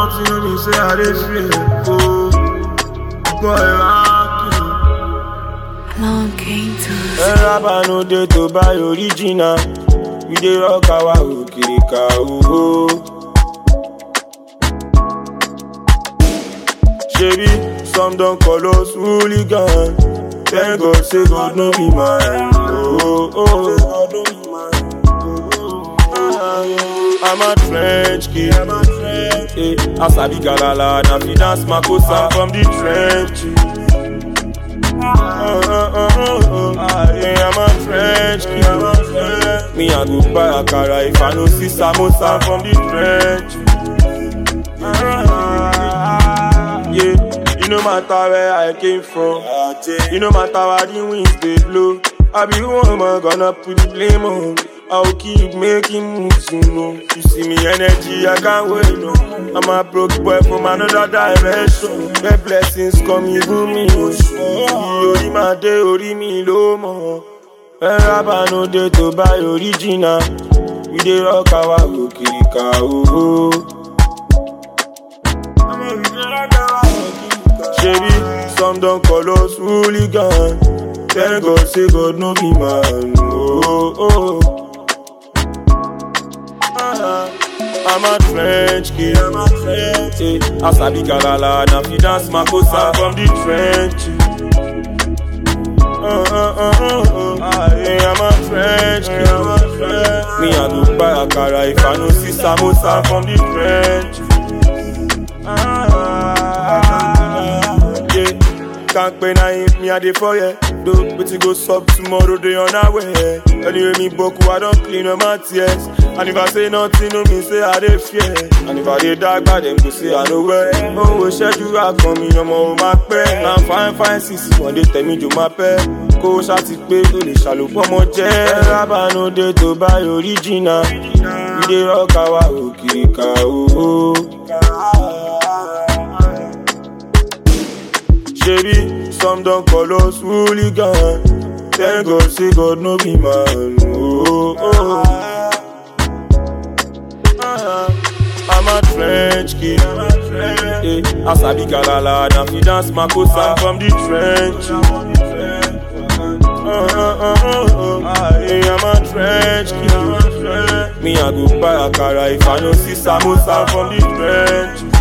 nothing no mean say I dey fear. Oh, boy, rock you. Long came to Rárá no dey to buy original. We dey rock our òkìrìkà owó. Ṣebí some don call us hooligan. Thank God say God no be mine. Oh, oh, oh. I'm a French kid. Eh, As I be galala, na fi dance makosa from the trenches. Uh, uh, uh, uh, uh. Hey, I'm a French kid. Me I go buy akara if I no see samosa from the trench. Yeah, you no matter where I came from. You no matter where the winds they blow. I be woman gonna put the blame on. I'll keep making moves, you know. You see me energy, I can't wait, no. I'm a broke boy from another dimension. The blessings come even me, oh. Orí máa dé orí mi ló mọ̀. Ẹ rábà no dey to buy original. We dey rock our òkìrìkà owó. Ṣebí some don call us hooligan. Thank God say God no be man. Oh, oh. I'm a French kid. Eh, As I be galala, na fi dance makosa from the trenches. Uh, uh, uh, uh, uh. Hey, I'm a French kid. Me I go buy akara if I no see samosa from the trenches. Yeah, can't pay na him, me a dey for ya. Do wetin go sup tomorrow, dey on our way. Anyway, me boku, I don clean up my tears. And if I say nothing, no mean say I dey fear. And if I dey dark, bad them go say I know where. Oh, ṣẹ́jú àkàn mi, ọmọ ò máa pẹ́. Na fine fine six, wọ́n dé tẹ̀mí jò máa pẹ́. Kó o ṣá ti pé o lè ṣàlùpọ̀ mọ́ jẹ́. Rábà no dey to buy original. We dey rock our òkìrìkà owó. Ṣebí some don call us hooligan. Thank God say God no be man. Oh, oh. I'm a French kid. Eh, As I be galala, na fi dance makosa from the trench. Uh, uh, uh, uh, uh. Hey, I'm a French kid. Me I go buy akara if I no see samosa from the trench.